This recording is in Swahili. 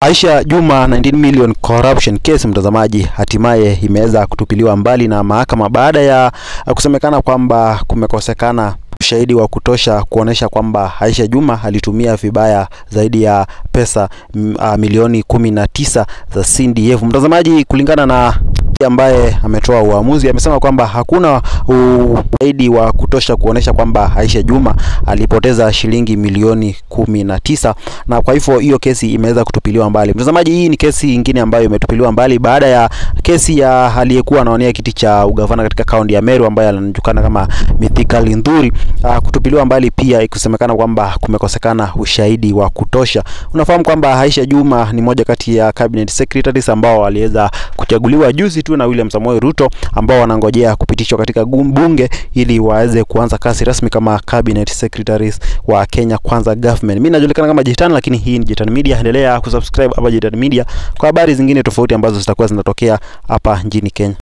Aisha Juma 19 million corruption case, mtazamaji, hatimaye imeweza kutupiliwa mbali na mahakama baada ya kusemekana kwamba kumekosekana ushahidi wa kutosha kuonesha kwamba Aisha Juma alitumia vibaya zaidi ya pesa m, a, milioni kumi na tisa za CDF. Mtazamaji, kulingana na ambaye ametoa uamuzi amesema kwamba hakuna ushahidi wa kutosha kuonesha kwamba Aisha Juma alipoteza shilingi milioni kumi na tisa na kwa hivyo hiyo kesi imeweza kutupiliwa mbali. Mtazamaji, hii ni kesi nyingine ambayo imetupiliwa mbali baada ya kesi ya aliyekuwa anawania kiti cha ugavana katika kaunti ya Meru ambaye anajulikana kama Mithika Linturi uh, kutupiliwa mbali pia ikisemekana kwamba kumekosekana ushahidi wa kutosha. Unafahamu kwamba Aisha Juma ni moja kati ya cabinet secretaries ambao waliweza kuchaguliwa juzi tu na William Samoei Ruto ambao wanangojea kupitishwa katika bunge ili waweze kuanza kazi rasmi kama cabinet secretaries wa Kenya Kwanza government. Mimi najulikana kama Jitan, lakini hii ni Jitan Media. Endelea kusubscribe hapa Jitan Media kwa habari zingine tofauti ambazo zitakuwa zinatokea hapa nchini Kenya.